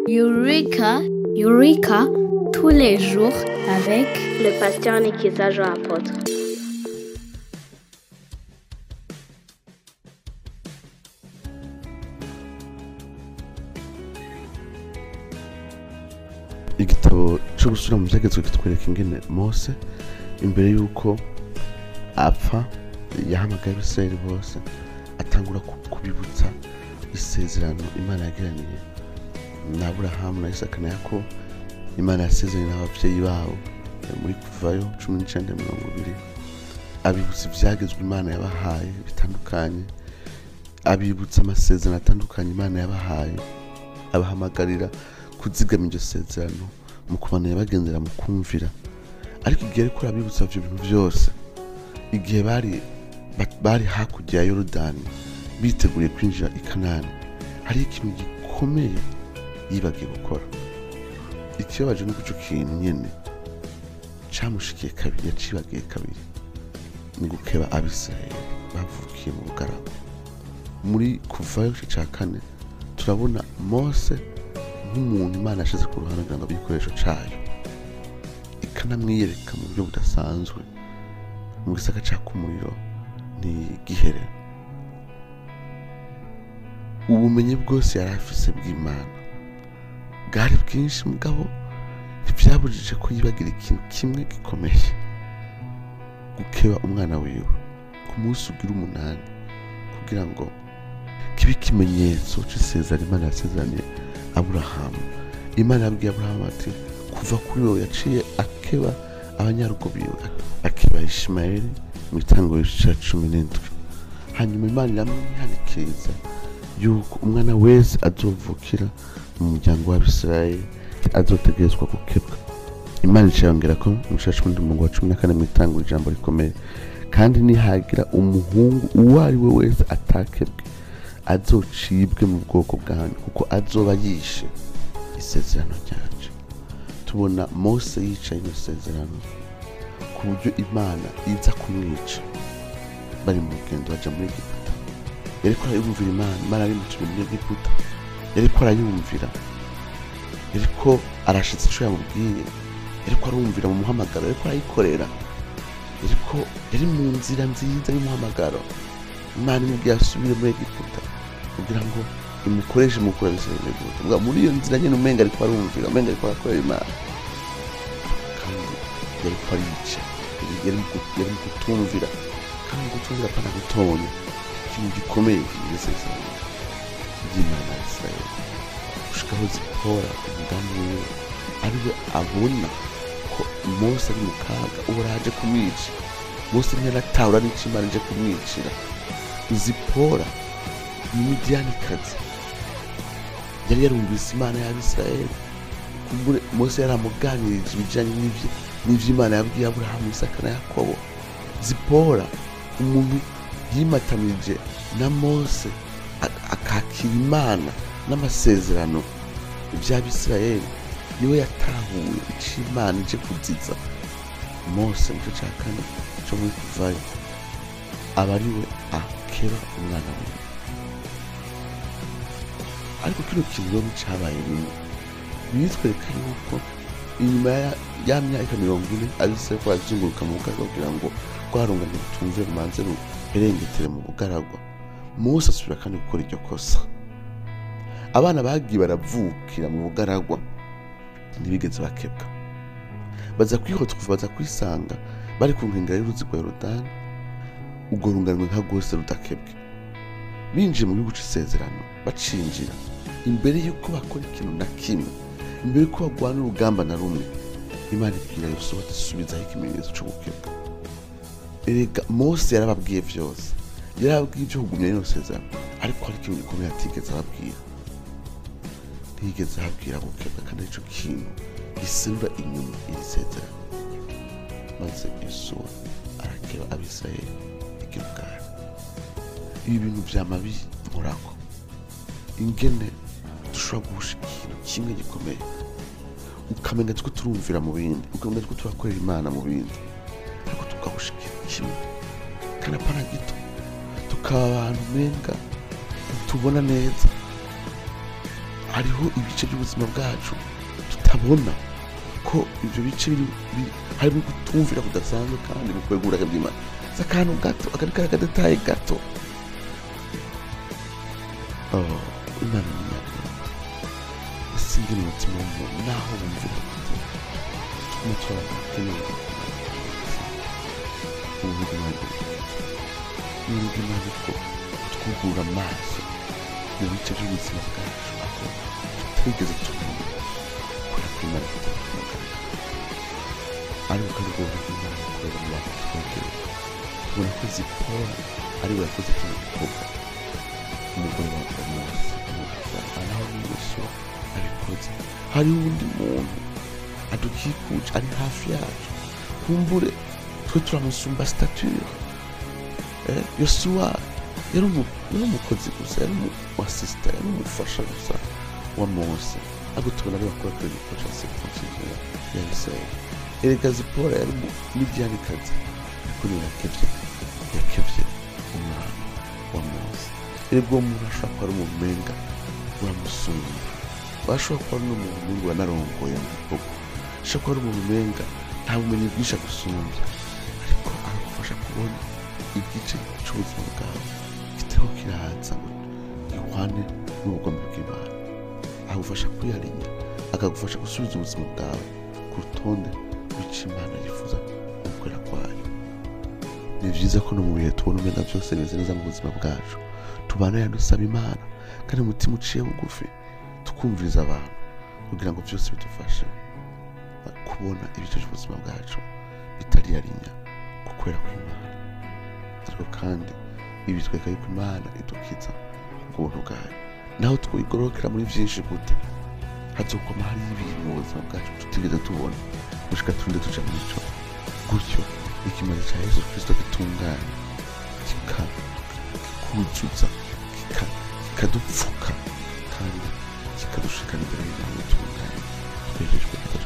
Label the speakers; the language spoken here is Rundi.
Speaker 1: Eureka, Eureka, tous les jours avec le pasteur Nikiza Jean Apôtre.
Speaker 2: igitabo cyo gusubira mu byagezwe kitwereka ingene mose imbere y'uko apfa yahamagaye abisirayeli bose atangura ku- kubibutsa isezerano imana yagiraniye na aburahamu na isaka na yakobo imana yasezeranye n'ababyeyi babo eh, muri kuvayo cumi n'icyenda mirongo ibiri abibutsa ibyagezwe imana yabahaye bitandukanye abibutsa amasezerano atandukanye imana yabahaye abahamagarira kuzigama iryo sezerano mu kubanira bagendera mu kumvira ariko igihe ariko arabibutsa ibyo bintu byose igihe bari ba- bari hakurya ya yorodani biteguriye kwinjira i kanani hari ikintu gikomeye yibagiye gukora ikibabaje ni icyo kintu nyine cyamushikiye kabiri yacibagiye kabiri ni gukeba abisirayeli bavukiye mu bugarama muri kuvayo igice cya kane turabona mose nk'umuntu imana yashyize ku ruhande kugira ngo abe igikoresho cyayo ikanamwiyereka mu buryo budasanzwe mu gisaka caka umuriro ntigihere ubumenyi bwose yari afise bw'imana bwari bwinshi mugabo ntibyabujije ko yibagira ikintu kimwe gikomeye gukeba umwana wiwe ku munsi ugira umunani kugira ngo kibe ikimenyetso cy'isezerano imana yasezeraniye aburahamu imana yabwiye aburahamu ati kuva kuri wowe yaciye akeba abanyarugo biwe akeba ishimayeli mu itangiro cya cumi n'indwi hanyuma imana iramwihanikiriza yuko umwana wese azovukira mu muryango w'abisirayeli azotegerezwa gukebwa imana icayongera ko mu cya cumi n'umurongo wa cumi na kane mu itangiro ijambo rikomeye kandi nihagira umuhungu uwo ari we wese atakebwe azocibwe mu bwoko bwanyu kuko azoba yishe isezerano ryanje tubona mose yicaye mu isezerano ku buryo imana iza kumwica bari mu rugendo baja muri egiputa yariko arayumvira imana imana ari mutumye muri egiputa yariko arayumvira yariko arashitsa ico yamubwiye yariko arumvira mu muhamagaro yariko arayikorera yariko yari mu nzira nziza y'umuhamagaro imana imubwiye asubire muri egiputa kugira ngo imukoreshe mu gukora ibisebe Mbwa muri iyo nzira nyine umenga ariko arumvira umenga ariko arakorera imana kandi yariko arica yari mu- yari mu kutumvira kandi mu kutumvira pana gutonya ikintu gikomeye kigisezerano ry'imana ya isirayeli gushikaho zipora umudamu wiwe ariwe abona ko mose ari mu kaga ubu araje kumwica mose ntiyaratahura n'ico imana ije kumwicira zipora ni midiyanikazi yari yarumvise imana y'abisirayeli kumbure mose yaramuganirije ibijyanye n'ibyo n'ibyo imana yabwiye aburahamu isaka na yakobo zipora umuntu yimatanije na mose a- akakira imana n'amasezerano by'abisirayeli niwe yatahuye icyo imana ije kuziza mose mu gice cya kane cyo muri kuvayo aba ari we akeba umwana we ariko kino kintu rero cyabaye rimwe bitwereka yuko inyuma ya- ya myaka mirongo ine abisirayeli ko barazunguruka mu bugaragwa kugira ngo rwarungane rutumve rumanze ruherengetere mu bugaragwa mose asubira kandi gukora iryo kosa abana bagiye baravukira mu bugaragwa ntibigeze bakebwa baza kwihotwa baza kwisanga bari ku nkengero y'uruzi rwa yorodani urwo runganwe nka rwose rudakebwe binjiye mu gihugu cy'isezerano bacinjira imbere y'uko bakora ikintu na kimwe imbere y'uko barwana urugamba na rumwe imana ibwira yosuwa ati subizaho ikimenyetso cyo gukebwa erega mose yarababwiye byose yarababwiye ibyo kugumya rino sezerano ariko hari ikintu gikomeye atigeze ababwira ntiyigeze ababwira gukebwa kandi aricyo kintu giserura inyuma iri sezerano maze yosuwa arakeba abisirayeli igilugari ibi bintu byama binkorako ingene dushobora guhusha ikintu kimwe gikomeye ukamenya two turumvira mu bindi ukamenya two turakorera imana mu bindi ariko tugahusha ikintu kimwe kandi apana gito tukaba abantu menga tubona neza hariho ibice by'ubuzima bwacu tutabona ko ibyo bice biri biri- harimo kutumvira kudasanzwe kandi mu kwegura bw'imana si akantu gato akari kari akadetaye gato Oh, imana ni nyabwenge usibye mu mutima w'umuntu naho wumvira gute tugume turabona keneye ubu bw'imana ni bw'imana ko twugurura amaso mu bice by'ubuzima bwacu aho tutigeze tubona kubera ko imana ifite ubuzima ariko kandi ubwo buntu bw'imana bukorera mu bantu twegereye tubona ko zipora ari we yakoze kino gikorwa umugore wa mose naho ni yesu abikoze hari uwundi muntu adukikuje ari hafi yacu kumbure twe turamusumba stature eh, yosuwa yari umu- yari umukozi gusa yari umusisita yari umufasha gusa wa mose ariko tubona ari bakora kuri gikoca sekonsiyo ya isirayeli erega zipora yari umudiyanikazi ariko niwe yakebye yakebye umwana wa mose erega uwo muntu ashobora kuba ari umumenga uramusumba ashobora kuba ari n'umuntu wanarongoye mu gihugu ashobora kuba ari umuntu umenga nta bumenyi bwinshi agusumbya ariko aragufasha kubona igice cy'ubuzima bwawe kitariho kiraza ngo gihwane n'ubugombe bw'imana agufasha kwiyarinya akagufasha gusubiza ubuzima bwawe ku rutonde rw'icyo imana yifuza mu gukorera kwayo ni byiza ko no mu bihe tubona umenya byose bimeze neza mu buzima bwacu tubana dusaba imana kandi umutima uciye bugufi tukumviriza abantu kugira ngo byose bidufashe kubona ibice by'ubuzima bwacu bitariyarinya ku kwera kw'imana ariko kandi ibi bitwereka yuko imana idukiza ku buntu bwayo naho twigororokera muri byinshi gute hazokoma hariho ibintu mu buzima bwacu tutigeze tubona gushika turinde tuja muri cyo gutyo ikimaze cya yesu kirisito gitunganye kikuzuza kika- kikadupfuka kandi kikadushikana imbere y'imana itunganye twejejwe